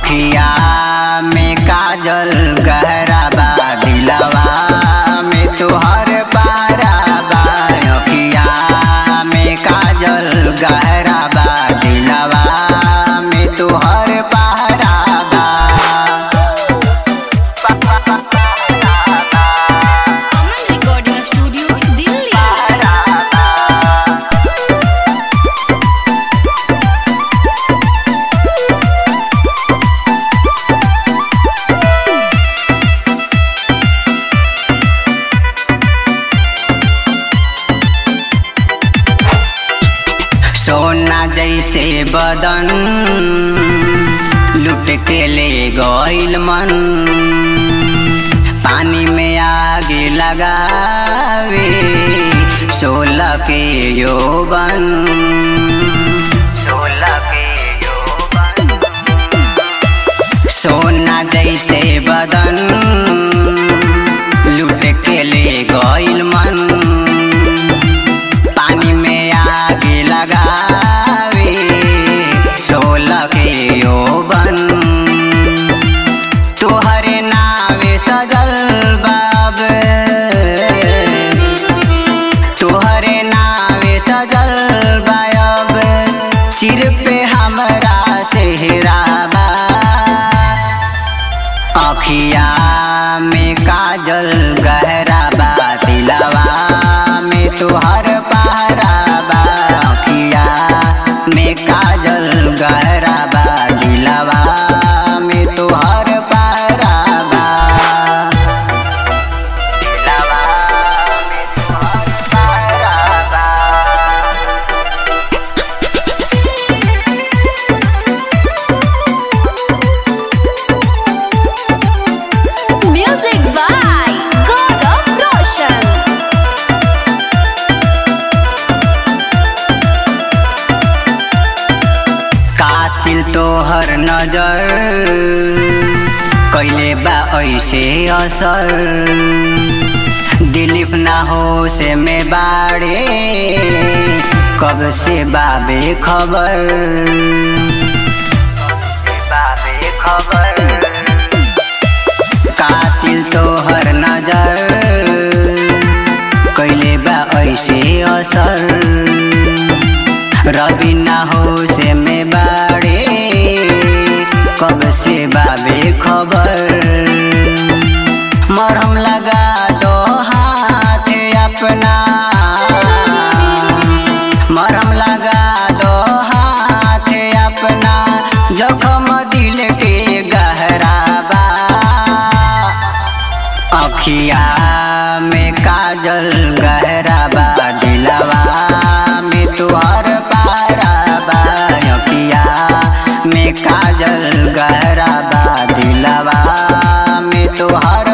अखिया में काजल गहरा बा दिलवा में तुहर पारा बा अखिया में काजल गहरा बा दिलवा में तुहर पारा बा अमन रिकॉर्डिंग स्टूडियो दिल्ली सोना जैसे बदन लुट के ले गइल मन पानी में आग लगावे सोलह के यौवन सोलह के यौवन सोना जैसे बदन लुट के ले गइल मन पानी में आग लगावे सोलह के यौवन तोहरे नावे सजल बाब तोहरे नावे सजल बायब सिर पे हमरा सेहराबा अखिया में काजल गहरा बा दिलवा में तुहर पहरा बा अखिया में काजल गहरा बा दिलवा में तुहर पहरा बा दिलवा में तुहर पहरा बा म्यूजिक बाय गौरव रोशन कातिल तोहर नजर कैले बा ऐसे असर दिलीप ना हो से में बाड़े कब से बाबे खबर बाबे खबर कातिल तोहर नजर कैले बा ऐसे असर रवि ना हो से में बाड़े कब से बाबे खबर मरहम लगा दो हाथ अपना मरहम लगा दो हाथ अपना जखम दिल के गहरा बा अखिया में काजल गहरा बा दिलवा में तुहर पारा बा अखिया में काजल गहरा बा दिलवा में तुहर